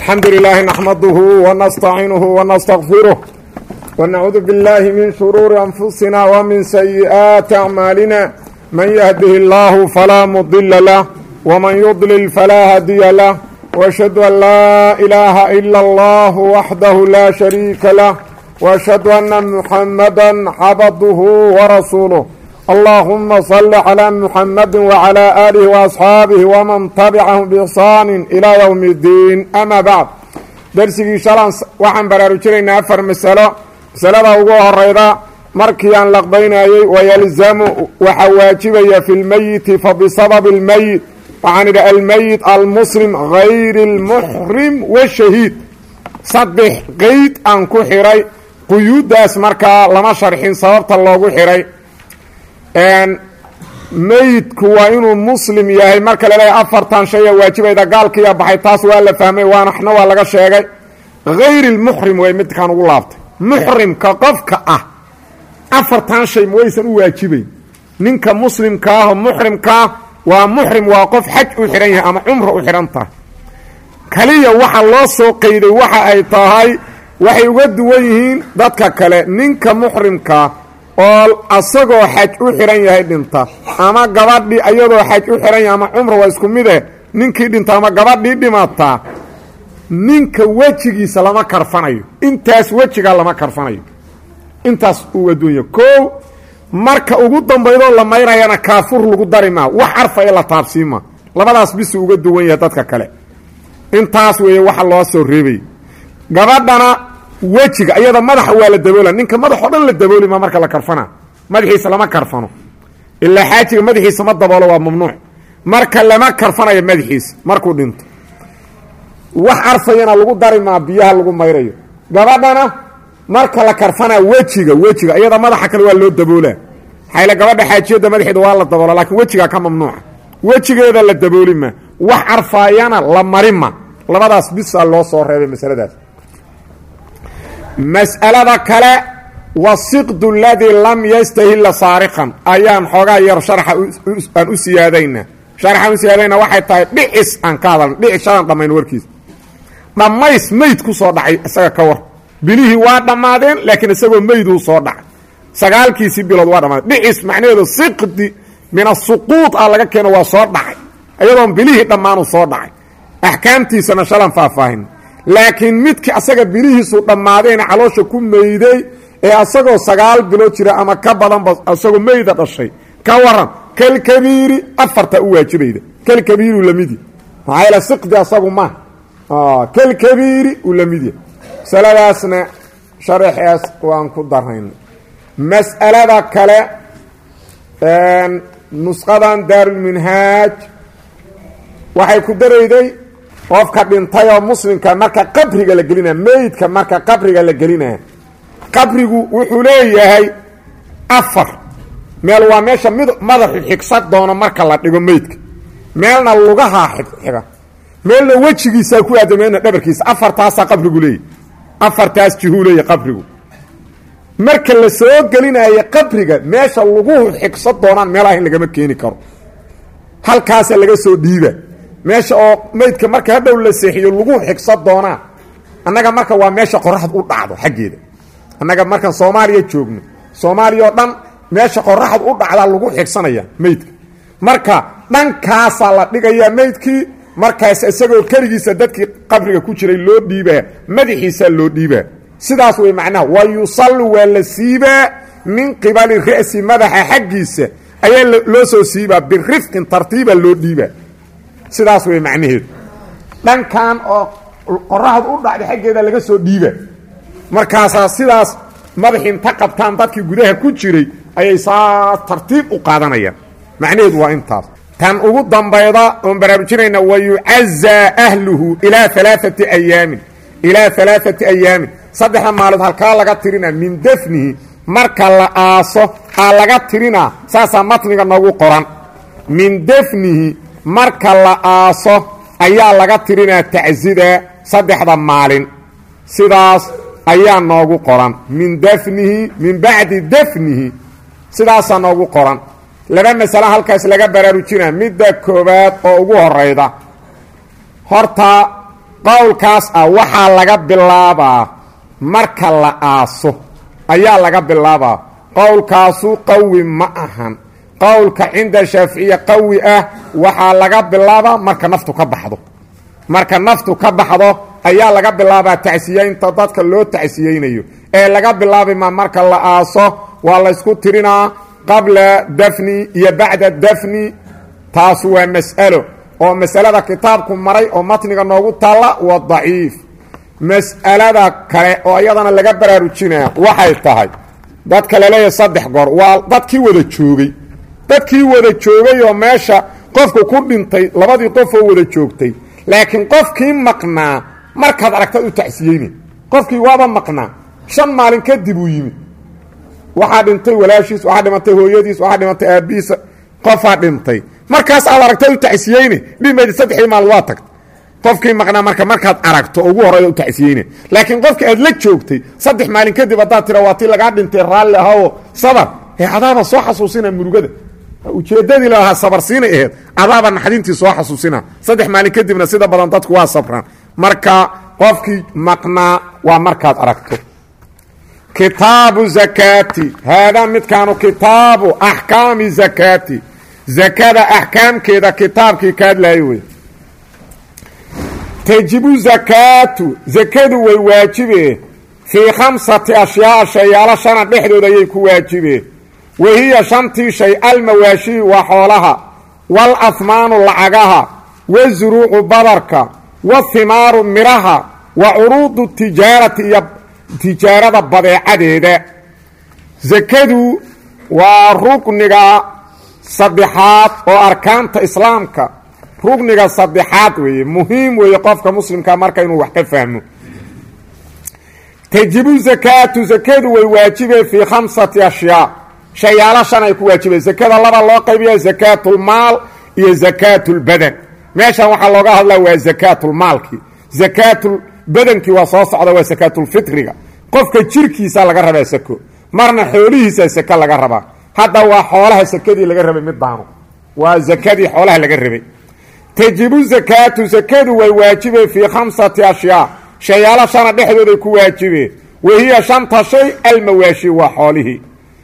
الحمد لله نحمده ونستعينه ونستغفره ونعوذ بالله من شرور أنفسنا ومن سيئات أعمالنا من يهده الله فلا مضل له ومن يضلل فلا هدي له وأشهد أن لا إله إلا الله وحده لا شريك له وأشهد أن محمدا عبده ورسوله اللهم صل على محمد وعلى آله وأصحاabه وman تبcaهm بإحsaan إilى yوم الdiin ama bعd dersigii shalan waxaan baraarujinaynaa afar masalo masalada ugu horeyda markii aan laqbaynayey wayalzamu waxaa waajibaya fi lmeyiti fabisabab اlmeyit waxaan idhi almeyit almuslim غayr اlmuxrim wالshahiid saddex qeyd aan ku xiray quyuuddaas markaa lama sharxin sababta loogu xiray meydku waa inuu muslim yahay marka laleeyahay afartan shaya waajibayda gaalkiiya baxay taas waa la fahmay waanaxna waa laga sheegay hayr lmuxrim way midkaan ugu laabtay muxrimka qofka ah afartan shay mawaysan u waajibayn ninka muslimkaahoo muxrimkaah waa muxrim waa qof xaj u xidhan yahay ama cumra u xidhan tahay kaliya waxa loo soo qeyday waxa ay tahay waxay uga duwan yihiin dadka kale ninka muxrimkaa oo asagoo xaj u xidhan yahay dhinta ama gabadhii ayadoo xaj u xidhan yahay ama cumra waa isku mide ninkii dhinta ama gabadhii dhimataa ninka wejigiisa lama karfanayo intaas wejigaa lama karfanayo intaas uu adduunya koow marka ugu dambaydoo la mayrayana kaafur lagu dari maa wax carfaya la taabsiima labadaas bisuu uga duwan yahay dadka kale intaas weeye waxa loo soo reebay gabadhana wejiga iyada madaxa waa la daboola ninka madaxoo dhan la dabooli ma marka la karfana madaxiisa lama karfano ilaa xaajiga madaxiisa ma daboolo waa mamnuuc marka lama karfanayo madaxiisa markuu dhinto wax carfayana lagu dari maa biyaha lagu mayrayo gabadhana marka la karfanaa wejiga wejiga iyada madaxa kale waa loo daboolaa xayla gabadha xaajiyada madaxeeda waa la daboola laakiin wejigaa ka mamnuuca wejigeeda la dabooli ma wax carfaayana la mari ma labadaas bisaa loo soo reebay masaladaas mas'alada kale wasiqdu aladii lam yastahila saariqan ayaan xoogaa yar sharxa aan u siyaadayna sharxaan u siyaadayna waxay tahay dhicis aan ka hadalna dhicis shalaan dhammayn warkiisa dhammays meyd ku soo dhacay isaga ka war bilihii waa dhammaadeen laakiin isagoo meyduu soo dhacay sagaalkiisii bilood waa dhammaadeen dhicis macnaheedu siqdi min asuquud ah laga keeno waa soo dhacay iyadoon bilihii dhammaanu soo dhacay axkaamtiisana shalan faahfaahin laakiin midkii asaga bilihiisu dhammaadeen caloosha ku meyday ee asagoo sagaal bilood jira ama ka badanba asagoo meyda dhashay ka waran kalkabiiri afarta u waajibayda kalkabiiri lamidi maxaa yaele siqdi asagu ma kalkabiiri uu lamidya masaladaasna sharaxeas waan ku darayna mas'alada kale nusqadan daarulminhaaj waxay ku darayday qofka dhintay oo muslimka marka qabriga la gelinaya meydka marka qabriga la gelinaya qabrigu wuxuu leeyahay afar meel waa meesha mid madaxu xigsan doono marka la dhigo meydka meelna lugahaa xiga meelna wejigiisaa ku aada meelna dhabarkiisa afartaasaa qabrigu leeyahy afartaas jihuu leeyahy qabrigu marka la soo gelinayo qabriga meesha luguhu xigsan doonaan meelaha in lagama keeni karo halkaasa laga soo dhiiba meesha oo meydka marka hadhow la seexiyo lagu xigsa doonaa annaga marka waa meesha qoraxd u dhacdo xaggeeda annaga markaan soomaaliya joogno soomaaliya oo dhan meesha qoraxd u dhacdaa lagu xigsanaya meydka marka dhankaasaa la dhigayaa meydkii markaas isagoo keligiisa dadkii qabriga ku jiray loo dhiibaa madaxiisaa loo dhiibaa sidaas wey macnaha wa yusallu waa la siibaa min qibali ra'si madaxa xaggiisa ayaa loo soo siibaa birifqin tartiiba loo dhiibaa sidaas wey macnaheedu dhankan oo qoraxdu u dhacday xaggeeda laga soo dhiiba markaasaa sidaas madaxi inta qabtaan dadkii gudaha ku jiray ayay saas tartiib u qaadanayaan macnaheedu waa intaas tan ugu dambayda oon baraarujinayna wa yucazaa ahluhu ilaa alaaati ayaamin ilaa alaaati ayaamin saddexda maalood halkaa laga tirinaa min dafnihi marka la aaso aa laga tirinaa saasaa matniga noogu qoran min dafnihi marka la aaso ayaa laga tirinaa tacsida saddexda maalin sidaas ayaa noogu qoran min dafnihi min bacdi dafnihi sidaasaa noogu qoran laba masale halkaas laga baraarujinaa midda koowaad oo ugu horayda horta qowlkaas ah waxaa laga bilaabaa marka la aaso ayaa laga bilaabaa qowlkaasu qawi ma ahan qowlka cinda shaaficiya qawi ah waxaa laga bilaabaa marka naftu ka baxdo marka naftu ka baxdo ayaa laga bilaabaa tacsiyeynta dadka loo tacsiyeynayo ee laga bilaabima marka la aaso waa laysku tirinaa qabla dafni iyo bacda dafni taasu waa mas'alo oo masalada kitaabku maray oo matniga noogu taalla waa daciif mas'alada kale oo iyadana laga baraarujinaya waxay tahay dadka laleeyahay saddex goor waa dadkii wada joogay dadkii wada joogay oo meesha qofku ku dhintay labadii qof oo wada joogtay laakiin qofkii maqnaa markaad aragtaad u tacsiyeyne qofkii waaba maqnaa shan maalin kadib uu yimid waxaa dhintay walaashiis waxaa dhimatay hooyadiis waxaa dhimatay aabbihiisa qofaa dhintay markaas aad aragtaad u tacsiyeyne dhimaydi saddexdii maalin waa tagta qofkii maqnaa marka markaad aragto ugu horey u tacsiyeyne laakiin qofkii aad la joogtay saddex maalin kadib haddaad tira waa tii lagaa dhintay raalli ahao sabar ee adaaba soo xasuusina murugada ujeeddadii lalahaa sabarsiinay aheyd adaaba naxdintii soo xasuusina saddex maalin kadibna sida badan dadku waa sabraan marka qofkii maqnaa waa markaad aragto kitaabu zakaati haadaa midkaanu kitaabu axkaami zakaati zakada axkaamkeeda kitaabkii ka hadlaayo wey tajibu zakaatu zakadu way waajibe fii khamsati ashyaaa shayaalo shana dhexdooda ayay ku waajibeen wahiya shantii shay almawaashii waa xoolaha waalahmaanu lacagaha wazuruucu badarka wathimaaru midhaha wa curuudu tijaarati iyo tijaarada badeecadeeda zakadu waa rukniga saddexaad oo arkaanta islaamka rugniga saddexaad weeye muhiim weeye qofka muslimka marka inuu wax ka fahmo tajibu zakaatu zakadu way waajibeen fii khamsati ashyaa shayaalo shan ay ku waajibeen zakada laba loo qaybiya zakaatulmaal iyo zakaatulbadan meeshan waxaa looga hadlaa waa zakaatulmaalkii zakaatulbadankii waa soo socda waa zakaatulfitriga qofka jirkiisa laga rabaa sako marna xoolihiisa sako laga rabaa hadda waa xoolaha sakadii laga rabay midaanu waa zakadii xoolaha laga rabay tajibu zakaatu zakadu way waajibeen fii khamsati ashyaa shayaalo shana dhexdooday ku waajibeen wahiya shanta shay almawaashi waa xoolihii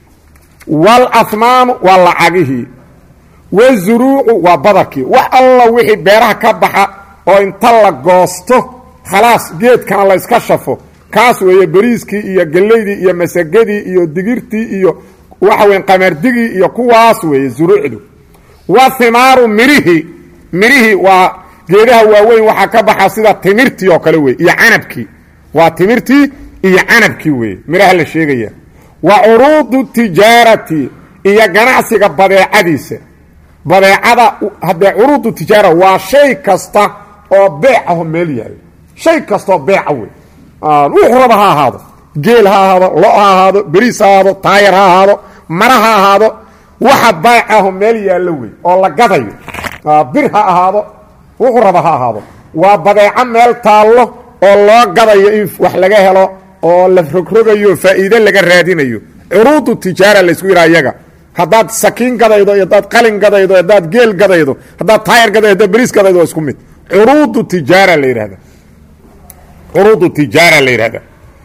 waalahmaanu waa lacagihii wazuruucu waa badarkii wax alla wixii beeraha ka baxa oo inta la goosto khalaas geedkana layska shafo kaas weeye beriiskii iyo gellaydii iyo masagadii iyo digirtii iyo waxa weyn qamardigii iyo kuwaas weeye zuruucdu wa himaaru mirihii mirihii waa geedaha waaweyn waxaa ka baxa sida timirtii oo kale wey iyo canabkii waa timirtii iyo canabkii weeye midhaha la sheegaya wa curuudu tijaarati iyo ganacsiga badeecadiisa badeecada haddee curuudu tijaara waa shay kasta oo beec aho meel yaalo shay kastaoo beeca wey wuxuu raba ha ahaado geel ha ahaado lo ha ahaado beriis ha ahaado taayar ha ahaado mara ha ahaado waxa beec aho meel yaallo wey oo la gadayo bir ha ahaado wuxuu raba ha ahaado waa badeeco meel taallo oo loo gadayo in wax laga helo oo la rogrogayo faa'iide laga raadinayo curuudu tijaara laysku yidhaha iyaga haddaad sakiin gadaydo iyo haddaad qalin gadaydo haddaad geel gadaydo haddaad taayar gadaydo haddaad beriis gadaydo waa isku mid curuudu tijaara la yidhahda curuudu tijaara la yidhahda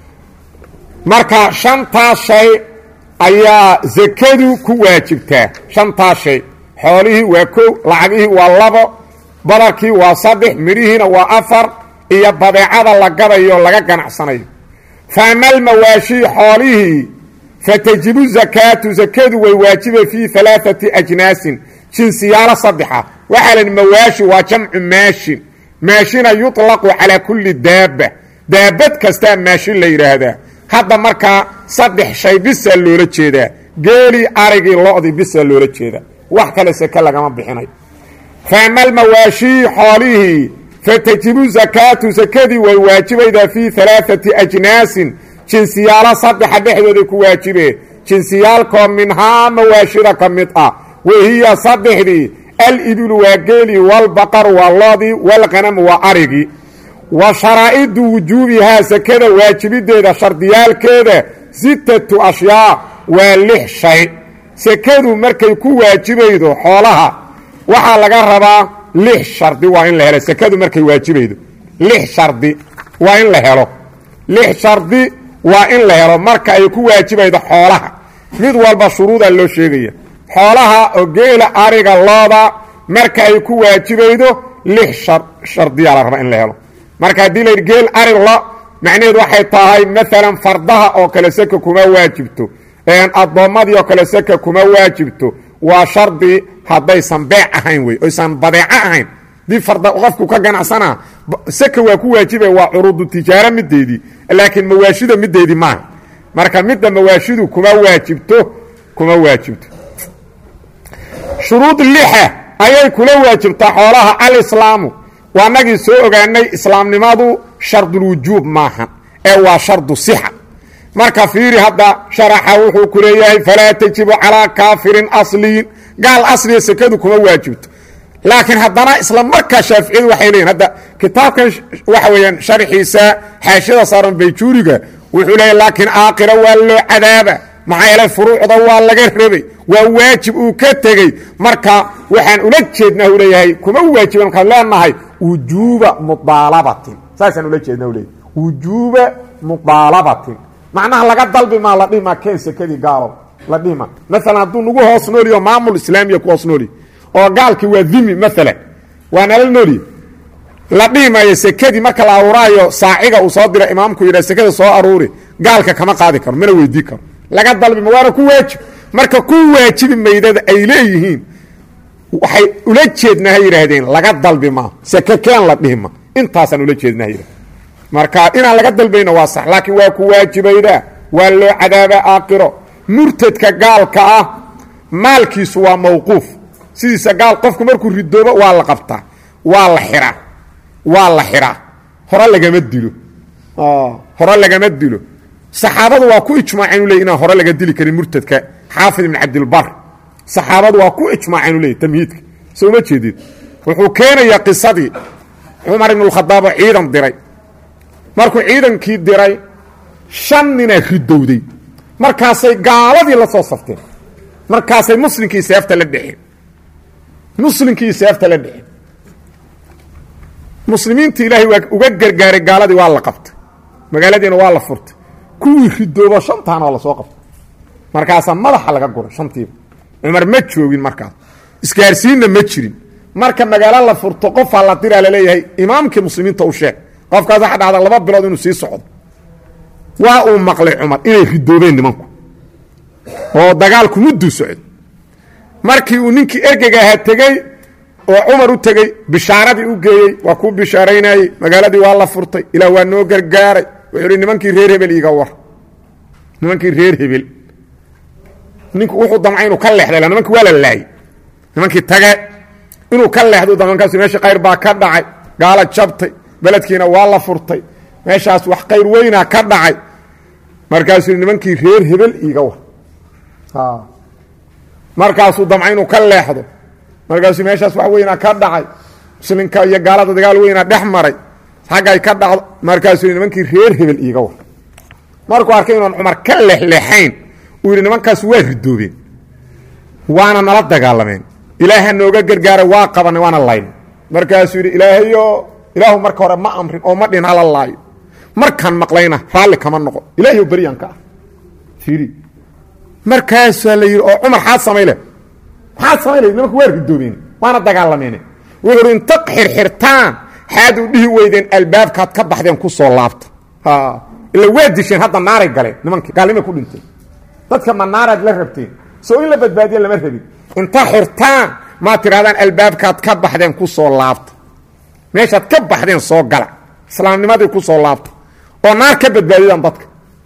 marka shantaas shay ayaa zakadu ku waajibtaa shantaas shay xoolihii waa kow lacagihii waa labo badarkii waa saddex midhihiina waa afar iyo badeecada la gadayo laga ganacsanayo fa ama almawaashii xoolihii fatajibu zakaatu zakadu way waajiba fii alaaati ajnaasin jinsiyaalo saddexa waxaa lahi mawaashi waa jamcu maashin maashina yuطlaqu calaa kulli daaba daabad kastaa maashin la yidhaahdaa hadda markaa saddex shay bisaa loola jeedaa geelii arigii lo-dii bisaa loola jeedaa wax kale seke lagama bixinayo fa ama almawaashii xoolihii fatajibu zakaatu sakadii way waajibaydaa fii alaaati ajnaasin jinsiyaalo saddexa dhexdooday ku waajibeen jinsiyaalkoo minhaa mawaashida ka mid ah wahiya saddexdii alibilu waa geelii walbaqaru waa loodii walqanamu waa arigii wa sharaa'idu wujuubihaa sakada waajibideeda shardiyaalkeeda sittatu ashyaa waa lix shay sakadu markay ku waajibaydo xoolaha waxaa laga rabaa lix shardi waa in la helo sakadu markay waajibaydo lix shardi waa in la helo lix shardi waa in la helo marka ay ku waajibaydo xoolaha mid walba shuruudaa loo sheegaya xoolaha oo geela ariga looda marka ay ku waajibaydo lix shardiyaa la rabaa in la helo marka haddii la yidhi geel ari lo macnaheedu waxay tahay maalan fardaha oo kale seka kuma waajibto addoommadii oo kale seka kuma waajibto waa shardi haddaysan beec ahayn wey oysan badeeco ahayn dii farda qofku ka ganacsanaa seka waa ku waajibaya waa curuudu tijaaro mideedii laakiin mawaashida mideedii maaha marka midda mawaashidu kuma waajibto kuma waajibto shuruud lixa ayay kula waajibtaa xoolaha alislaamu waa nagii soo ogaanay islaamnimadu shardulwujuub maaha ee waa shardu sixa marka fiiri hadda sharaxa wuxuu ku leeyahay falaa tajibu calaa kaafirin asliyin gaal asliya sekadu kuma waajibto laakiin haddana isla markaa shaaficiyadu waxay leeyihin hadda kitaabkan waxa weeyaan sharxiisa xaashiyada saaran bayjuuriga wuxuu leeyahy laakiin aakira waa loo cadaaba maxaa yeelay furuucda waa laga rabay waa waajib uu ka tegey marka waxaan ula jeednaa u leeyahay kuma waajiban markaan leenahay wujuuba mudaalabatin saasaan ula jeedna u leeyahy wujuuba mudaalabatin macnaha laga dalbi maa la dhihima keen sekadii gaalow la dhihima maalan hadduu nagu hoos nooliyo maamul islaamiya ku hoos nooliy oo gaalkii waa dimi maalan waa nala nooliye la dhihi maayo sekadii marka la aruuraayo saaciga uu soo dira imaamku yidha sekada soo aruuri gaalka kama qaadi karo mana weydii karo laga dalbi ma waana ku waajib marka ku waajibi maydada ay leeyihiin waxay ula jeednaa ha yidhaahdeen laga dalbi maa seke keen la dhihima intaasaan ula jeednaa ha yidhahden marka inaan laga dalbayno waa sax laakiin waa ku waajibaydaa waa loo cadaabaa aakiro murtadka gaalka ah maalkiisu waa mawquuf sidiisa gaal qofku markuu ridoobo waa la qabtaa waa la xiraa waa la xiraa hore lagama dilo hore lagama dilo saxaabadu waa ku ijmaaceen u ley inaan hore laga dili karin murtadka xaafid ibn cabdilbar saxaabadu waa ku ijmaaceen u ley tamhiidka soo ma jeedid wuxuu keenayaa qisadii cumar ibn اkhadaab oo ciidan diray markuu ciidankii diray shan ninaa ridowday markaasay gaaladii la soo safteen markaasay muslimkii seefta la dhexeen muslimkii seefta la dhexeen muslimiintii ilaahay waa uga gargaaray gaaladii waa la qabtay magaaladiina waa la furtay kuwii ridoobo shantaana waa lasoo qabtay markaasaa madaxa laga guray shantiiba cumar ma joogin markaas isgaarsiinna ma jirin marka magaalo la furto qofaa la diraa laleeyahay imaamkii muslimiinta u sheeg qofkaas waxa dhacda laba bilood inuu sii socdo waa uu maqlay cumar inay ridoobeen nimanku oo dagaalku mudduu socdo markii uu ninkii ergega ahaa tegey oo cumar u tegey bishaaradii u geeyey waa kuu bishaaraynayey magaaladii waa la furtay ilaah waa noo gargaaray wuxuu hi nimankii reer hebel iiga war nimankii reer hebel ninku wuxuu damcay inuu ka leexday nimankii waa la laayey nimankii tage inuu ka leexdo damankaas meesha qayr baa ka dhacay gaala jabtay beledkiina waa la furtay meeshaas wax qayr weynaa ka dhacay markaasuu nimankii reer hebel iiga war markaasuu damca inuu ka leexdo markaasuu meeshaas wax weynaa ka dhacay muslimka iyo gaalada dagaal weynaa dhex maray xaggay ka dhacdo markaasuu yidhi nimankii reer hebel iiga war markuu arkay inuan cumar ka leexleexayn uu yidhi nimankaas waa ridoobeen waana nala dagaalameen ilaaha nooga gargaara waa qabanay waana layn markaasuu yidhi ilaahayo ilaahu marka hore ma amrin oo ma dhin hala laayo markaan maqlayna raalli kama noqo ilahiyo beryan ka ah fiiri markaasaa la yidhi oo cumar xaad samayle maxaad samayle nimanku waa ridoobeen waana dagaalameene wuxuu hi inta xirxirtaan xaad u dhihi weydeen albaabkaad ka baxdeen ku soo laabta ila waa disheen hadda naaray galeen nimankii gaalnimay ku dhinteen dadka ma naaraad la rabteen soo in la badbaadiya lama rabin inta xirtaan maad tidhahdaan albaabkaad ka baxdeen ku soo laabta meeshaad ka baxdeen soo gala islaamnimadii ku soo laabta oo naar ka badbaadidaan dadka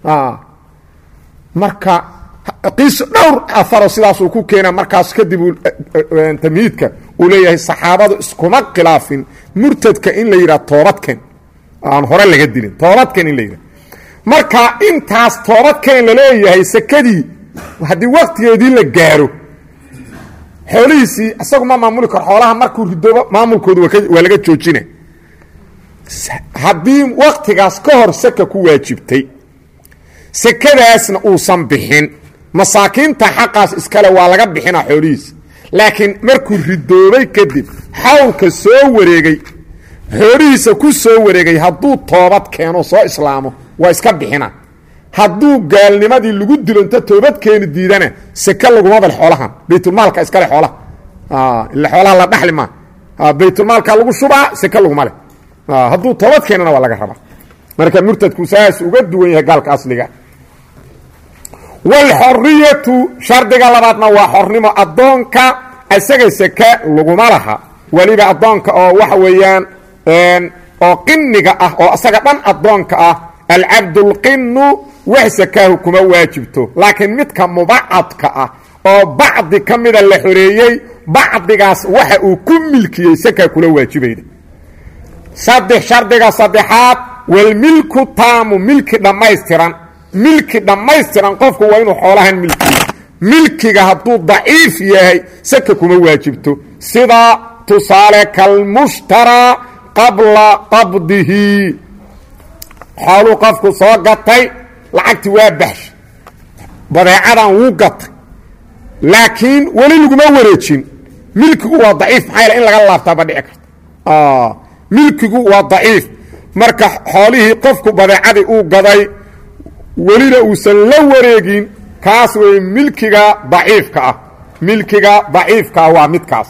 marka qiiso dhowr afaro sidaasuu ku keena markaas kadib tamhiidka uu leeyahay saxaabadu iskuma khilaafin murtadka in la yidhaha toobadken aan hore laga dilin toobadken in la yidhaha marka intaas toobadken laleeyahay sekadii haddii waktigeedii la gaaro xoolihiisii isagu ma maamuli karo xoolaha markuu ridoobo maamulkoodu waa laga joojina haddii waktigaas ka hor seka ku waajibtay sekadaasna uusan bixin masaakiinta xaqaas iskale waa laga bixinaa xoolihiisa laakiin markuu ridoobay kadib xawlka soo wareegay xoolihiisa ku soo wareegay hadduu toobad keeno soo islaamo waa iska bixina hadduu gaalnimadii lagu dilo inta toobad keeni diidana seke laguma bal xoolahan baytulmaalka iskale xoolaha ila xoolaha la dhaxli maa baytulmaalka lagu shubaa seke laguma leh hadduu toobad keenana waa laga rabaa marka murtadku saas uga duwan yahay gaalka asliga wlxoriyatu shardiga labaadna waa xornimo addoonka isaga seke laguma laha weliba addoonka oo waxa weeyaan oo qiniga ah oo isaga dhan addoonka ah alcabdulqinu wax sakaahu kuma waajibto laakiin midka mubacadka ah oo bacdi ka mida la xoreeyey bacdigaas waxa uu ku milkiyey sakaa kula waajibayda saddex shardiga saddexaad walmilku taamu milki dhammaystiran milki dhammaystiran qofku waa inuu xoolahan milkiyo milkiga hadduu daciif yahay saka kuma waajibto sida tusaale kalmushtaraa qabla qabdihi xooluu qofku soo gatay lacagtii waa baxsha badeecadan wuu gatay laakiin weli laguma wareejin milkigu waa daciif maxaa yaele in laga laabtaaba dhici karta milkigu waa daciif marka xoolihii qofku badeecadii uu gaday welina uusan la wareegin kaas wey milkiga daciifka ah milkiga daciifka ah waa midkaas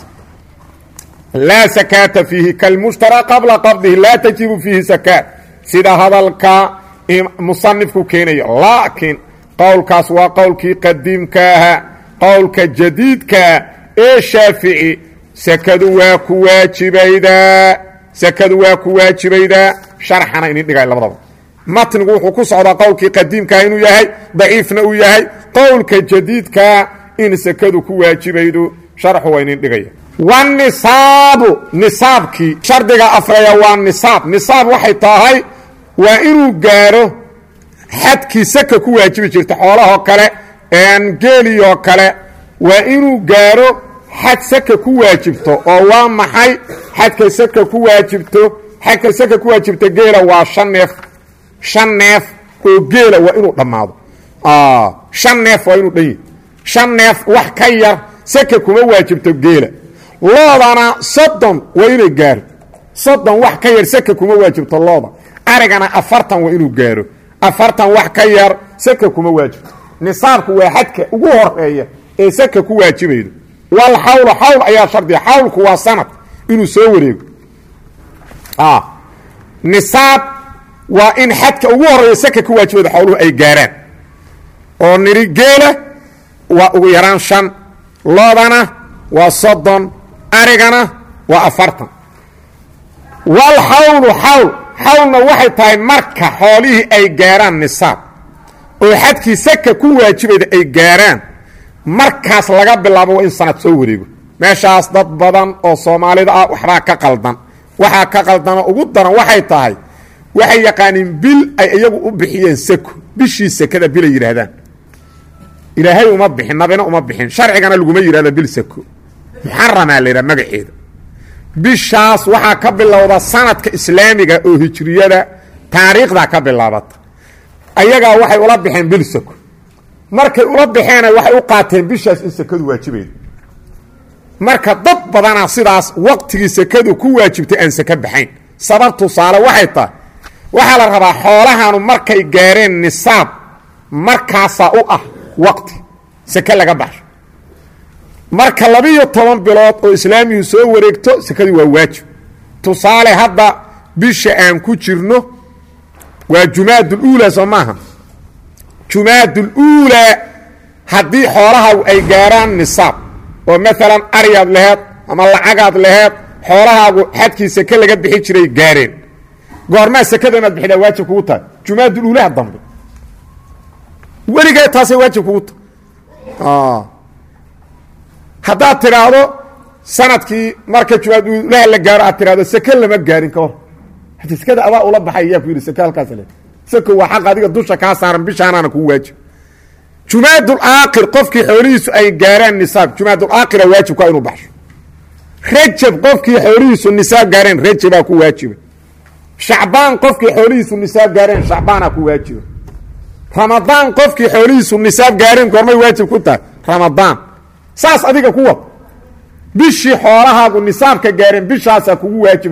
laa sakaata fiihi kalmushtaraa qabla qabdihi laa tajibu fiihi sakaat sida hadalka musanifku keenayo laakiin qowlkaas waa qowlkii qadiimka ahaa qowlka jadiidkaa ee shaafici sakadu waa ku waajibaydaa sakadu waa ku waajibaydaa sharxana inin dhigay labadaba matnigu wuxuu ku socdaa qowlkii qadiimkaa inuu yahay daciifna uu yahay qowlka jadiidkaa in sakadu ku waajibaydo sharxu waa inin dhigaya wanisaabu nisaabkii shardiga afreeya waa nisaab nisaab waxay tahay waa inuu gaaro xadkii saka ku waajibi jirta xoolahoo kale geeliyoo kale waa inuu gaaro xad saka ku waajibto oo waa maxay xadka saka ku waajibto xadka saka ku waajibta geela waa shan neef shan neef oo geela waa inuu dhammaado shan neef waa inuu dhan yahy shan neef wax ka yar saka kuma waajibto geela loodana soddon waa inay gaaro soddon wax ka yar saka kuma waajibto looda arigana afartan waa inuu gaaro afartan wax ka yar saka kuma waajibto nisaabku waa xadka ugu horeeya ee saka ku waajibaydo wal xawlu xawl ayaa shardiya xawlku waa sanad inuu soo wareego nisaab waa in xadka ugu horeeya saka ku waajibaydo xawluhu ay gaaraan oo niri geela waa ugu yaraan shan loodana waa soddon arigana waa afartan wal xawlu xawl xawlna waxay tahay marka xoolihii ay gaaraan nisaab oo xadkii saka ku waajibayda ay gaaraan markaas laga bilaabo waa in sanad soo wareego meeshaas dad badan oo soomaalida ah waxbaa ka qaldan waxaa ka qaldanoo ugu daran waxay tahay waxay yaqaaniin bil ay iyagu u bixiyeen sako bishii sakada bilay yidhaahdaan ilaahay uma bixin nabina uma bixin sharcigana laguma yidhahdo bil sako muxaramaa la yidhaha magaceeda bishaas waxaa ka bilowda sanadka islaamiga oo hijriyada taariikhdaa ka bilaabata ayagaa waxay ula baxeen bil sako markay ula baxeena waxay u qaateen bishaas in sakadu waajibaydo marka dad badana sidaas waqtigii sakadu ku waajibtay aan saka baxayn sabab tusaale waxay tahay waxaa la rabaa xoolahanu markay gaareen nisaab markaasaa u ah waqti sake laga baxsho marka labiyo toban bilood oo islaamigu soo wareegto sakadii waa waajib tusaale hadda bisha aan ku jirno waa jumaaduluulaa soo maaha jumaaduluulaa haddii xoolaha ay gaaraan nisaab oo maalan aryaad laheed ama lacagaad laheed xoolahaagu xadkii sake laga bixi jiray gaareen goormaa sakada inaad bixidaa waajib kugu tahay jumaaduluulaha dambe weligee taasay waajib kugu tahay haddaad tidhaahdo sanadkii marka jumaadulaha la gaaro aad tidhahdo sake lama gaarin ka hor hadi sakada adaa ula baxay yaa ku yidhi sake halkaas le sako waa xaq adiga dusha kaa saaran bishaanaana kugu waajib jumaadulaakir qofkii xoolihiisu ay gaaraan nisaab jumaadulaakira waajibka inuu baxsho rajab qofkii xoolihiisu nisaab gaareen rajabaa ku waajiba shacbaan qofkii xoolihiisu nisaab gaareen shacbaanaa ku waajiba ramadaan qofkii xoolihiisu nisaab gaareen goormay waajib ku tahay ramadaan saas adiga ku wad bishii xoolahaagu nisaabka gaareen bishaasaa kugu waajiba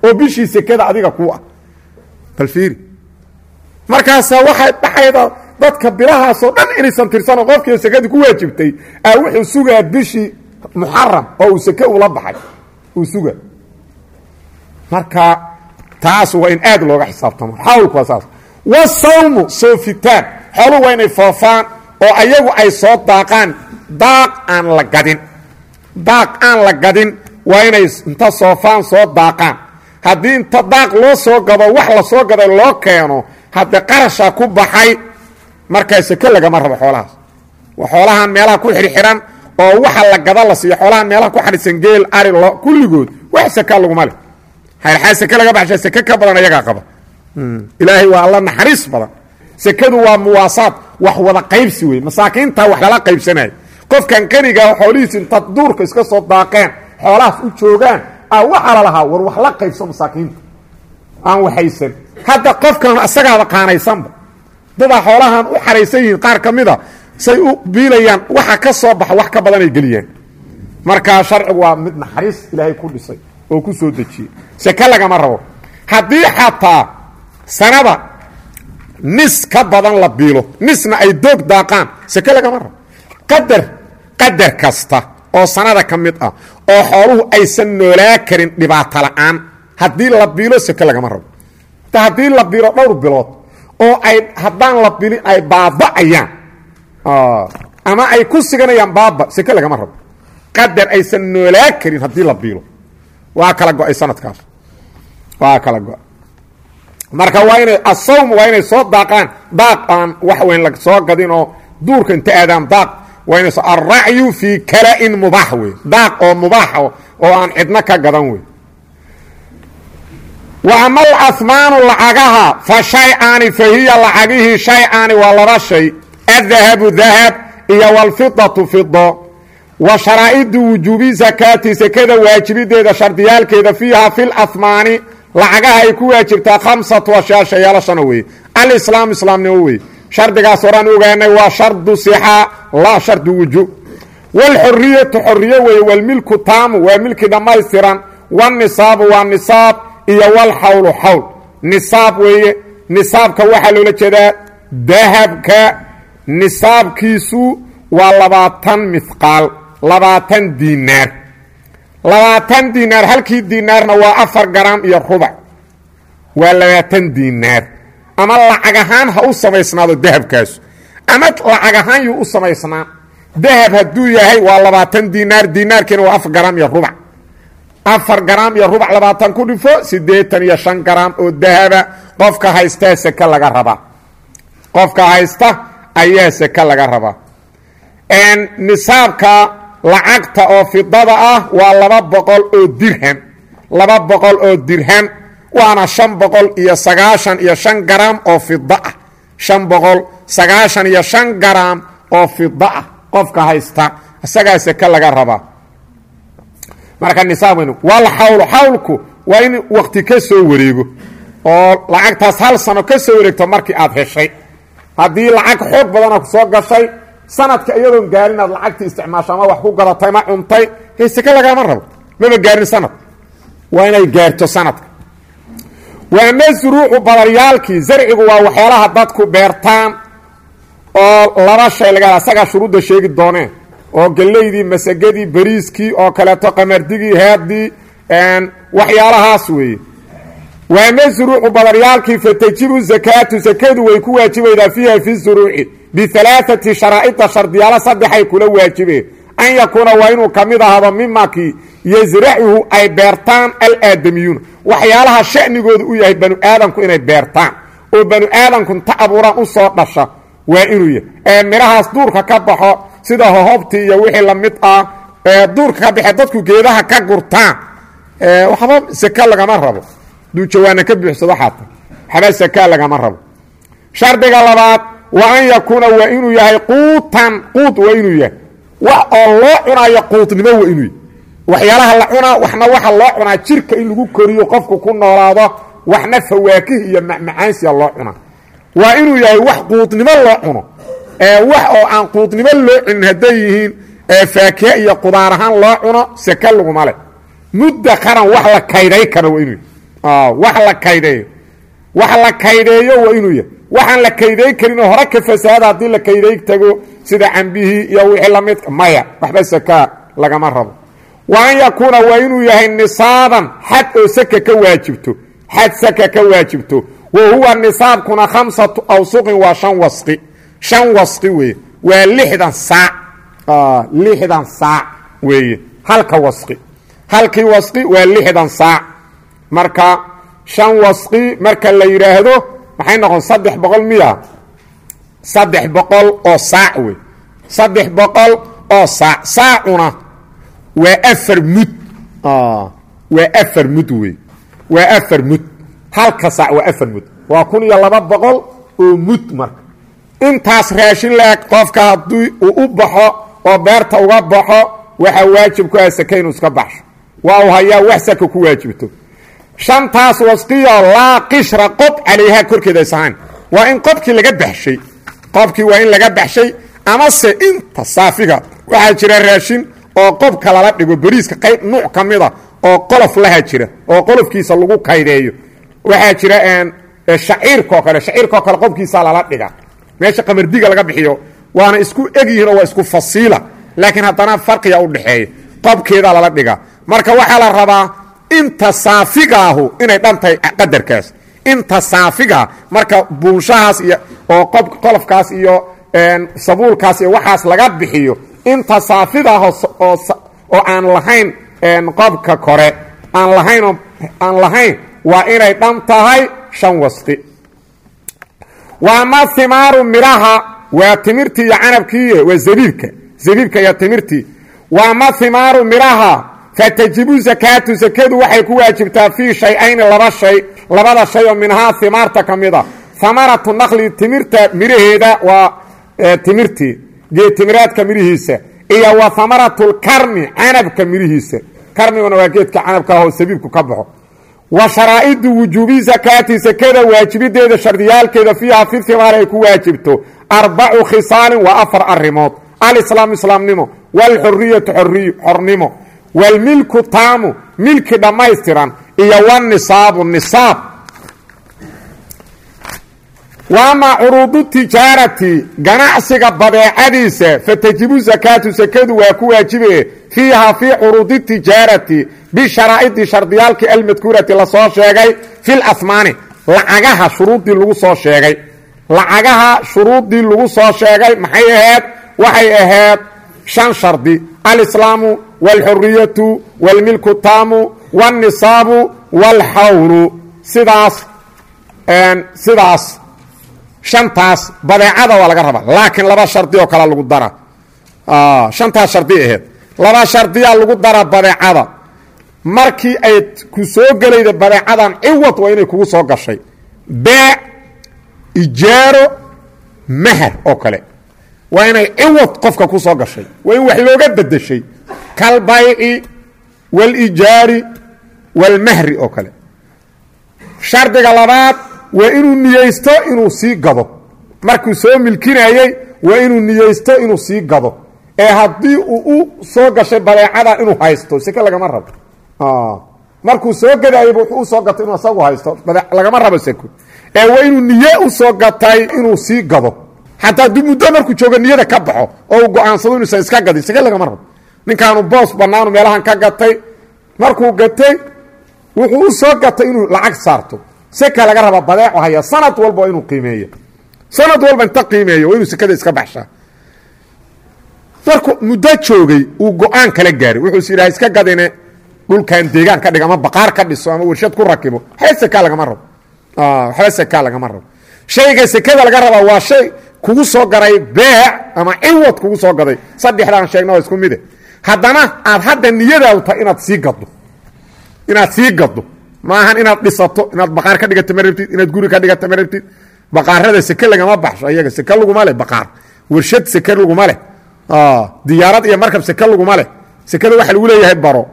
oo bishii sekada adiga ku ah bal fiiri markaasaa waxay dhacayda dadka bilahaasoo dhan inaysan tirsano qofkii sekadii ku waajibtay a wuxuu sugaa bishii muxaram oo uu seke ula baxay uu suga marka taas waa in aad looga xisaabtamo xawlku waa saas wasawmu soofitaan xooluhu waa inay foofaan oo ayagu ay soo daaqaan daaq aan la gadin daaq aan la gadin waa inay inta soofaan soo daaqaan haddii inta daaq loo soo gado wax la soo gaday loo keeno haddee qarasha ku baxay markaa seke lagama rabo xoolahaas waa xoolahan meelaha ku xirxiran oo waxa la gada la siiyo xoolahan meelaha ku xadhisan geel ari lo kulligood wax seka laguma leh xaa seke laga baxsha seke ka badan ayagaa qaba ilaahay waa alla naxariis badan sekadu waa muwaasaad wax wada qaybsi wey masaakiinta wax lala qaybsanayo qofkan qaniga xoolihiis inta duurka iska soo daaqeen xoolahaas u joogaan a waxaa la lahaa war wax la qaybso masaakiinta aan waxaysan hadda qofkan asagaaba qaanaysanba dadaa xoolahan u xaraysan yihiin qaar ka mida say u biilayaan waxa ka soo baxa wax ka badanay geliyaan markaa sharcigu waa mid naxariis ilaahay ku dhisay oo ku soo dejiyey seke lagama rabo haddii xataa sanada nis ka badan la biilo nisna ay doog daaqaan seke lagama rabo qadar qadar kasta oo sanada ka mid ah oo xooluhu aysan noolaa karin dhibaato la'aan haddii la biilo seke lagama rabo ta haddii la biilo dhowr bilood oo ay haddaan la bilin ay baaba'ayaan ama ay ku siganayaan baaba seke lagama rabo qadar aysan noolaa karin haddii la biilo waa kala go-ay sanadkaas waa kala go marka waa inay asawm waa inay soo daaqaan daaq aan wax weyn la soo gadin oo duurka inta aadaan daaq waa inay soo alracyu fii kala-in mubaax wey daaq oo mubaax oo aan cidno ka gadan wey wa ama alahmaanu lacagaha fa shay-aani fa hiya lacagihii shay-aani waa laba shay adahabu dahab iyo walfidatu fido wa sharaa'idu wujuubi sakaati sekada waajibideeda shardiyaalkeeda fiiha fi lahmaani lacagaha ay ku waajibtaa khamsatu ashyaa shayaalashana weeye alislaam islaamnimo weye shardigaas horaan ogaanay waa shardu sixa laa shardu wujuub waalxoriyatu xoriye weeye walmilku taamu waa milki dhammaystiran wanisaabu waa nisaab iyo walxawlu xawl nisaab weeye nisaabka waxaa loola jeedaa dahabka nisaabkiisu waa labaatan mihqaal labaatan diinaar labaatan diinaar halkii diinaarna waa afar garam iyo rubac waa labaatan diinaar ama lacag ahaan ha u samaysnaado dahabkaasu ama lacag ahaan yuu u samaysnaa dahab hadduu yahay waa labaatan diinaar diinaarkiina waa afar garam iyo rubac afar garam iyo rubac labaatan ku dhifo siddeetan iyo shan garam oo dahaba qofka haystaa seke laga rabaa qofka haysta ayaa seke laga rabaa nisaabka lacagta oo fidada ah waa laba boqol oo dirham laba boqol oo dirham waana shan boqol iyo sagaashan iyo shan garam oo fida ah shan boqol sagaashan iyo shan garam oo fida ah qofka haysta isagaa seke laga rabaa marka nisaab weyn wal xawlu xawlku waa in wakti ka soo wareego oo lacagtaas hal sano ka soo wareegto markii aad heshay haddii lacag xoog badana ku soo gashay sanadka iyadoon gaarin aad lacagtii isticmaasho ama wax ku gadatay ma cuntay he seke lagama rabo maba gaarin sanad waa inay gaarto sanadka waama suruucu badaryaalkii zarcigu waa waxyaalaha dadku beertaan oo laba shay laga asagaa shuruudda sheegi dooneen oo gelaydii masagadii bariiskii oo kaleeto qamardigii heeddii waxyaalahaas weeye waama suruucu badaryaalkii fatajibu zakaatu sakadu way ku waajibaydaa fiiha fi suruuci bialaaati sharaa'ida shardiyaalo saddexay kula waajibeen an yakuuna waa inuu ka mid ahado mimakii yasracuhu ay beertaan alaadamiyuuna waxyaalaha sha'nigooda u yahay banu aadamku inay beertaan oo banu aadamku inta abuuraan u soo dhasha waa inuu yahay ee midhahaas duurka ka baxo sida hohobtii iyo wixii la mid ah ee duurka ka baxe dadku geedaha ka gurtaan waxba seka lagama rabo duu jawaana ka buuxsado xaata waxba seka lagama rabo shardiga labaad wa an yakuuna waa inuu yahay quutan quud waa inuu yahay wax oo loo cunaayo quudnimo waa inuu yahay waxyaalaha la cunaa waxna waxa loo cunaa jirka in lagu koriyo qofku ku noolaado waxna fawaakih iyo macmacaansiya loo cunaa waa inuu yahay wax quudnimo loo cuno wax oo aan quudnimo loo cunin hadday yihiin faakiha iyo qudaar ahaan loo cuno seke laguma leh mudda qaran wax la kayday kara waa inuu yahy wax la kaydeeyo wax la kaydeeyo waa inuu yahay waxaan la kayday karin oo hore ka fasaada haddii la kayday tago sida cambihii iyo wixii lamidka maya waxba sakaa lagama rabo wa an yakuuna waa inuu yahay nisaaban xad oo saka ka waajibto xad saka ka waajibto wa huwa nisaabkuna khamsatu awsuqin waa shan wasqi shan wasqi weeye waa lixdan saac lixdan saac weeye halka wasqi halkii wasqi waa lixdan saac marka shan wasqi marka la yidhaahdo maxay noqon saddex boqol miya saddex boqol oo saac wey saddex boqol oo saac saacuna waa afar mud waa afar mud wey waa afar mud halka saac waa afar mud waa kun iyo laba boqol oo mud marka intaas raashin la-eg qofka haddii uu u baxo oo beerta uga baxo waxaa waajib ku ah sake inuu iska baxsho waa uu hayaa wax saka ku waajibto shantaas wasqiyo laa qishra qob calayhaa korkeeda aysahayn waa in qobkii laga baxshay qobkii waa in laga baxshay amase inta saafiga waxaa jira raashin oo qobka lala dhigo beriiska qayb nuuc ka mida oo qolof laha jira oo qolofkiisa lagu kaydeeyo waxaa jira shaciirkao kale shaciirkao kale qobkiisa lala dhiga meesha qamardiga laga bixiyo waana isku egyihiin oo waa isku fasiila laakiin haddana farqiga u dhexeeya qobkeeda lala dhiga marka waxaa la rabaa inta saafigaahu inay dhantahay qadarkaas inta saafiga marka buunshahaas iyo oo qob qolofkaas iyo sabuulkaas iyo waxaas laga bixiyo inta saafidaah oo aan lahayn qobka kore aan lahayn aan lahayn waa inay dhan tahay shan wasqi waama himaaru midhaha waa timirtii iyo canabkii waa zabiibka zabiibka iyo timirtii waama himaaru midhaha fatajibu sakaatu sakadu waxay ku waajibtaa fii shay-ayni laba shay labada shay oo minhaa himaarta ka mid a hamaratu naqli timirta midhaheeda waa timirtii geedtimiraadka midhihiisa iyo wa hamaratu lkarmi canabka midhihiisa karmiguna waa geedka canabka ah oo sabiibku ka baxo wa sharaa'idu wujuubi sakaati sakada waajibideeda shardiyaalkeeda fiiha fi himaar ay ku waajibto arbacu khisaalin waa afar arimood alislaamu islaamnimo waalxuriyatu xornimo waalmilku taamu milki dhammaystiran iyo wanisaabu nisaab waama curuudu tijaarati ganacsiga badeecadiisa fatajibu sakaatu sakadu waa ku waajibe fiiha fii curuudi tijaarati bisharaa'idi shardiyaalkii almadkuurati lasoo sheegay fil asmaani lacagaha shuruuddii lagu soo sheegay lacagaha shuruuddii lagu soo sheegay maxay ahayd waxay ahayd shan shardi alislaamu waalxuriyatu waalmilku taamu wاlnisaabu wاlxawlu sidaas sidaas shantaas badeecada waa laga rabaa laakiin laba shardi oo kale lagu dara shantaas shardi ahayd laba shardiyaa lagu dara badeecada markii ay ku soo gelayda badeecadan ciwad waa inay kugu soo gashay beec ijaaro mahar oo kale waa inay ciwad qofka ku soo gashay waa in wax looga bedeshay kalbayci wاlijaari wاlmahri oo kale shardiga labaad waa inuu niyeysto inuu sii gado markuu soo milkinayey waa inuu niyeysto inuu sii gado ee haddii uu u soo gashay badeecada inuu haysto seke lagama rabo markuu soo gadayeyba wuxuu u soo gatay inuu asagu haysto lagama rabo seko ee waa inuu niye u soo gatay inuu sii gado xataa hadduu muddo markuu joogo niyada ka baxo oo uu go-aansado inuusan iska gadin seke lagama rabo ninkaanu boos bannaanu meelahan ka gatay markuu gatay wuxuu u soo gatay inuu lacag saarto seka laga rabaa badeecu haya sanad walba waa inuu qiimeeyo sanad walba inta qiimeeyo waa inuu sekada iska baxshaa markuu muddo joogay uu go-aan kala gaaray wuxuu is yidhaha iska gadine dhulkan deegaan ka dhig ama baqaar ka dhiso ama warshad ku rakibo waxba sekaa lagama rabo waxba sekaa lagama rabo shayga sekada laga rabaa waa shay kugu soo garay beec ama ciwad kugu soo gaday saddexdaan sheegna waa isku mide haddana aad hadda niyadaadu tahay inaad sii gaddo inaad sii gaddo maahan inaad dhisato inaad baqaar ka dhigata ma rabtid inaad guri ka dhigata ma rabtid baqaarada seke lagama baxsho ayaga seke laguma leh baqaar warshad seke laguma leh diyaarad iyo markab seke laguma leh sekada waxa lagu leeyahay baro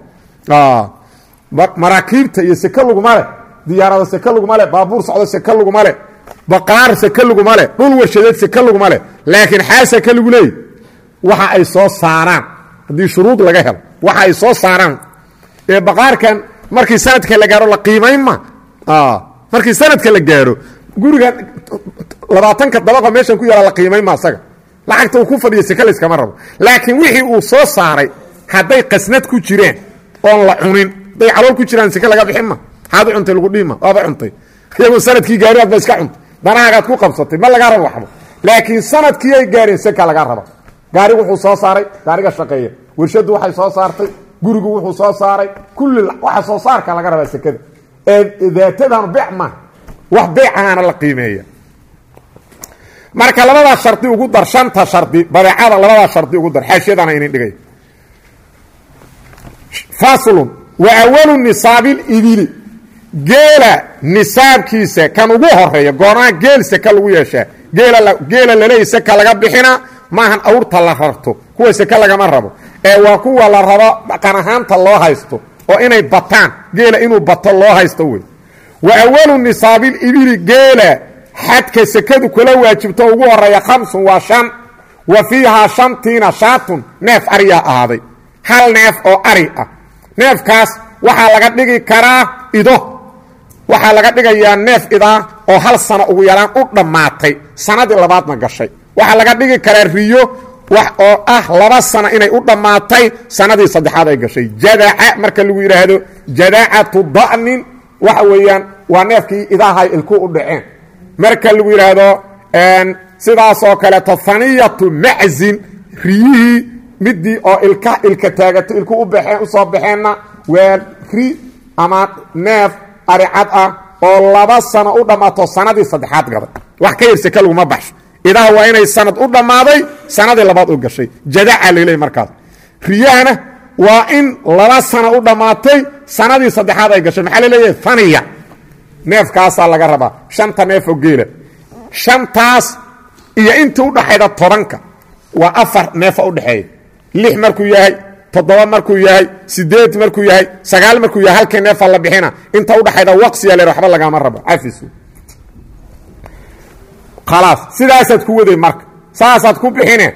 maraakiibta iyo seke laguma leh diyaarado seke laguma leh baabuur socdo seke laguma leh baqaar seke laguma leh dhul warshadeed seke laguma leh laakiin xaa seke lagu leeyay waxa ay soo saaraan haddii shuruud laga helo waxa ay soo saaraan ee baqaarkan markii sanadka la gaaro la qiimayn ma markii sanadka la gaaro guriga labaatanka dabaqo meeshan ku yaala la qiimayma asaga lacagta uu ku fadhiyo seke layskama rabo laakiin wixii uu soo saaray hadday qasnad ku jireen oon la cunin hadday calool ku jiraan seke laga bixin ma maxaad u cuntay lagu dhiima waaba cuntay iyagoo sanadkii gaari aad ba iska cuntay danahaagaad ku qabsatay ma lagaa rabo waxba laakiin sanadkii ay gaareen seka lagaa raba gaarigu wuxuu soo saaray gaariga shaqeeya warshaddu waxay soo saartay gurigu wuxuu soo saaray kulli waxa soo saarka laga rabaa sekada ee daatadan beec maaha wax beecaana la qiimeeya marka labadaa shardi ugu dar shanta shardi badeecada labadaa shardi ugu dar xaashiyadana inin dhigay faslun wa awalu nisaabilibili geela nisaabkiisa kan ugu horeeya goormaa geel seka lagu yeeshaa geela geela laleeya seka laga bixina maahan awrta la rarto kuwa seke lagama rabo ee waa kuwa la rabo dhaqan ahaanta loo haysto oo inay bataan geela inuu bato loo haysto wey wa awalu nisaabilibili geela xadka sekadu kula waajibto ugu horeeya khamsun waa shan wa fiihaa shantiina shaatun neef ariyaa ahaaday hal neef oo ari ah neefkaas waxaa laga dhigi karaa ido waxaa laga dhigayaa neef idaa oo hal sano ugu yaraan u dhammaatay sanadii labaadna gashay waxaa laga dhigi karaa riyo wax oo ah laba sano inay u dhammaatay sanadii saddexaad ay gashay jadaca marka lagu yidhaahdo jadacatu da'nin waxa weeyaan waa neefkii idahay ilku u dhaceen marka lagu yidhaahdo sidaasoo kaleeto haniyatu maczin riyihii midii oo ilka ilka taagato ilku u baxeen usoo baxeenna waa ri ama neef aricad ah oo laba sano u dhammaato sanadii saddexaad gaday wax ka yar seke laguma baxsho idaha waa inay sanad u dhammaaday sanadii labaad u gashay jadaca laleey markaas riyahana waa in laba sano u dhammaatay sanadii saddexaad ay gashay maxaa laleeyahay faniya neefkaasaa laga rabaa shanta neefoo geela shantaas iyo intii udhaxayda tobanka waa afar neefa udhexeeya lix markuu yahay toddoba markuu yahay sideed markuu yahay sagaal markuu yahay halkii neefa la bixina inta udhaxayda waqsiya le waxba lagama rabo cafis khalaas sidaasaad ku waday marka saasaad ku bixine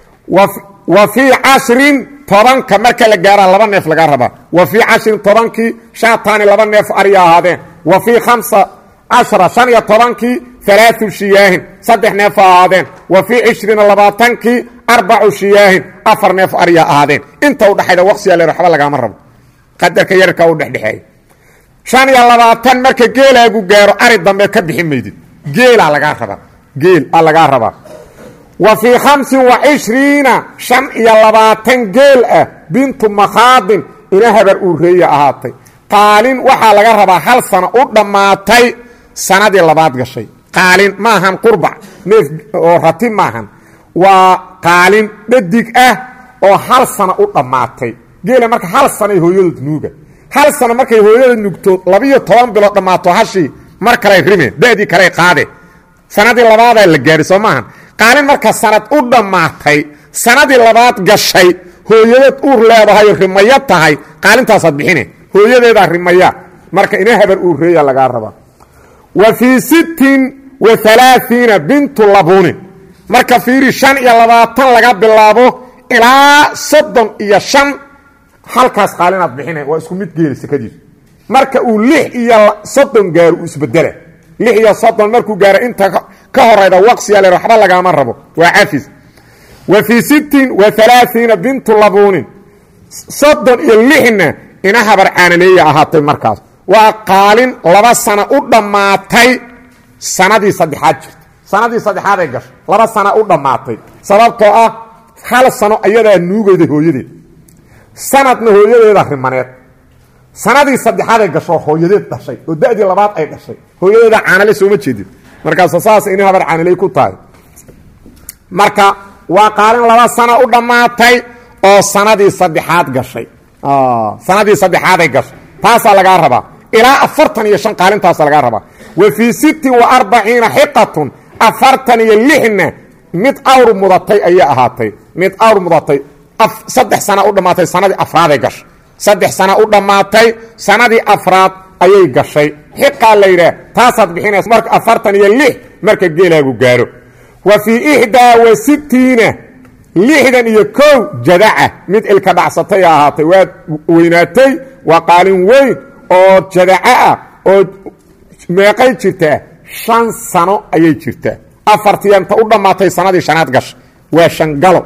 wa fii cashrin tobanka marka la gaaraa laba neef lagaa rabaa wa fii cashrin tobankii shaataani laba neef arya ahaadeen wa fii khamsa cashra shan iyo tobankii alaau shiyaahin saddex neef ahaadeen wa fii cishriina labaatankii arbacu shiyaahin afar neef arya ahaadeen inta udhaxayda waqsiya le waxba lagaama rabo qadarka yarka u dhexdhexeeya shan iyo labaatan marka geelaagu gaaro ari dambe ka bixi maydid geelaa lagaa rabaa geel a lagaa rabaa wa fii khamsin wa cishriina shan iyo labaatan geel ah bintu makhaadin ina habar uureeya ahaatay qaalin waxaa laga rabaa hal sano u dhammaatay sanadii labaad gashay qaalin maahan qurbac neef oo rati maahan waa qaalin dhadig ah oo hal sano u dhammaatay geela marka hal sanoy hooyadood nuuga hal sano markay hooyada nugto labiiyo toban bilood dhammaato hashii mar kaley rimeen da'dii kaley qaade sanadii labaadaa la gaari soo maahan qaalin marka sanad u dhammaatay sanadii labaad gashay hooyadeed uur leedahay rimayo tahay qaalintaasaad bixine hooyadeedaa rimaya marka ina habar uureeya lagaa rabaa wa fii sittin wa alaaiina bintu labuunin marka fiiri shan iyo labaatan laga bilaabo ilaa soddon iyo shan halkaas qaalinaad bixine waa isku mid geeli sekadiisu marka uu lix iyo soddon gaaro uu isbedela lix iyo soddon markuu gaaro inta ka horayda waqsiya le waxba lagaama rabo waa cafis wa fii sittin wa alaaiina bintu labuunin soddon iyo lixna ina habar caanaleeya ahaatay markaas waa qaalin laba sano u dhammaatay sanadii saddexaad jirta sanadii saddexaad ay gashay laba sana u dhammaatay sababtoo ah hal sano ayadaa nuugayda hooyadeed sanadna hooyadeeda rimaneed sanadii saddexaad ay gasho hooyadeed dhashay oo da'dii labaad ay dhashay hooyadeeda caanale sooma jeedin markaas saas ina habar caanaley ku tahay marka waa qaalin laba sano u dhammaatay oo sanadii saddexaad gashay sanadii saddexaaday gashay taasaa lagaa rabaa ilaa afartan iyo shan qaalintaasa lagaa rabaa wa fii sittin wa arbaciina xiqatun afartan iyo lixna mid awr mudatay ayay ahaatay mid awr mudatay saddex sana u dhammaatay sanadii afraaday gashay saddex sana u dhammaatay sanadii afraad ayay gashay xiqaa la yidhaah taasaad bixinaysa marka afartan iyo lix marka geelaagu gaaro wa fii ixdaa wa sittiina lixdan iyo kow jadaca mid ilka dhacsatay ahaatay waa weynaatay waa qaalin weyn oo jadaca ah oo meeqay jirtaa shan sano ayay jirtaa afartiya inta u dhammaatay sanadii shanaad gasha waa shangalo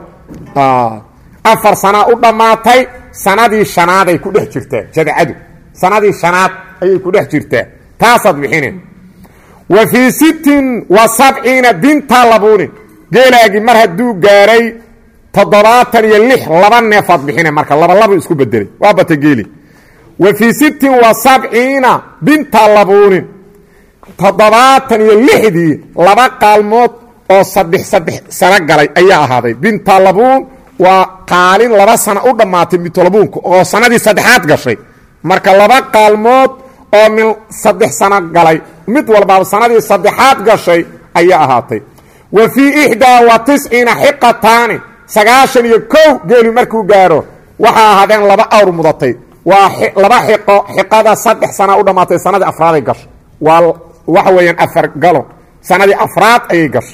afar sanaa u dhammaatay sanadii shanaaday ku dhex jirtaa jadcadu sanadii shanaad ayay ku dhex jirtaa taasaad bixine wa fii sittin wa sabciina binta labuunin geelaagii mar hadduu gaaray toddobaatan iyo lix laba neefaad bixine marka labalaba isku bedelay waa bata geeli wa fii sittin wa sabciina binta labuunin toddobaatan iyo lixdii laba qaalmood oo saddex saddex sano galay ayaa ahaaday binta labuun waa qaalin laba sano u dhammaatay mitolabuunka oo sanadii saddexaad gashay marka laba qaalmood oo min saddex sano galay mid walbaaba sanadii saddexaad gashay ayaa ahaatay wa fii ixdaa wa tisciina xiqataani sagaashan iyo kow geelu markuu gaaro waxaa ahaadeen laba awr mudatay waa laba xiqo xiqada saddex sana u dhammaatay sanadii afraaday gashay waa waxa weeyaan afar galo sanadii afraad ayay gashay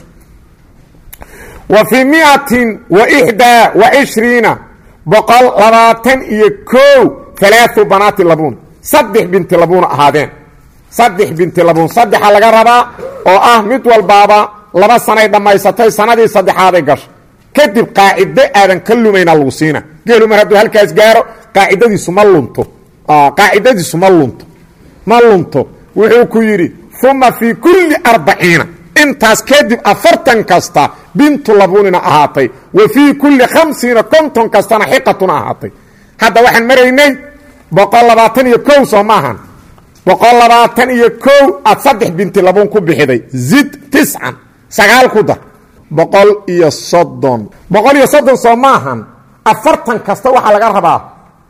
wa fii miatin wa ixdaa wa cishriina boqol labaatan iyo kow alaau banaati labuun saddex binti labuuna ahaadeen saddex binti labuun saddexa laga rabaa oo ah mid walbaaba laba sanay dhammaysatay sanadii saddexaaday gashay kadib qaacido aadan ka lumayna lagu siina geelu mar hadduu halkaas gaaro qaacidadiisu ma lunto qaacidadiisu ma lunto ma lunto wuxuu ku yidhi uma fii kulli arbaciina intaas kadib afartan kasta bintu labuunina ahaatay wa fii kulli khamsiina konton kastana xiqatuna ahaatay hadda waxaan maraynay boqol labaatan iyo kow soo maahan boqol labaatan iyo kow aad saddex binti labuun ku bixiday zid tiscan sagaal ku dar boqol iyo soddon boqol iyo soddon soo maahan afartan kasta waxaa laga rabaa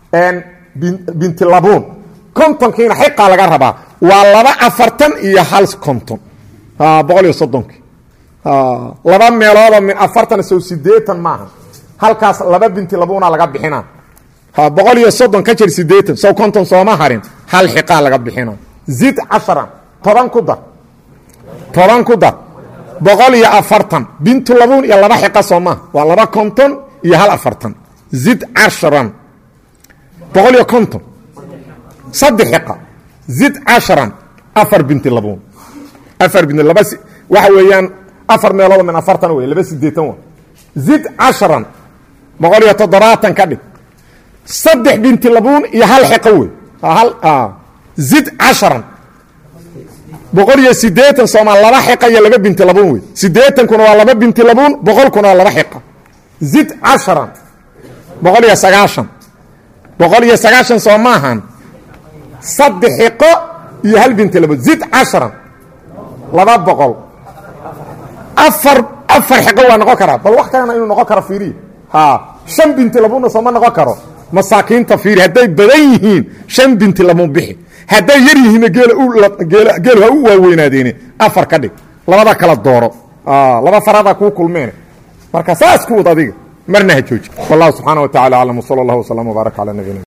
binti labuun kontonkiina xiqaa laga rabaa waa laba afartan iyo hal konton boqol iyo soddonkii laba meeloodoo min afartan sow sideetan maaha halkaas laba binti labuuna laga bixina boqol iyo soddon ka jir sideetan sow konton sooma harin hal xiqaa laga bixina zid casharan toban ku dar toban ku dar boqol iyo afartan bintu labuun iyo laba xiqa soo maaha waa laba konton iyo hal afartan zid casharan boqol iyo konton saddex xiqa zid casharan afar binti labuun afar binti laba waxa weeyaan afar meelood min afartan wey laba sideetan wa zid casharan boqol iyo toddobaatan ka dhig saddex binti labuun iyo hal xiqo wey hal zid casharan boqol iyo sideetan soomaa laba xiqa iyo laba binti labuun wey sideetankuna waa laba binti labuun boqolkuna waa laba xiqa zid casharan boqol iyo sagaashan boqol iyo sagaashan soo maahan saddex xiqo iyo hal binti labuun zid casharan laba boqol afar afar xiqo waa noqon karaa bal wax kalena inuu noqon karo fiiriya ha shan binti labuunna sooma noqon karo masaakiinta fiiri hadday badan yihiin shan binti labuun bixi hadday yar yihiinna geelu ha u waaweynaadeen afar ka dhig labada kala dooro laba faradaa kuu kulmeen marka saas ku wad adiga marna ha jooji wallahu subxaana wa tacala aclam wsala allah wslam wbaarak cala nabiyina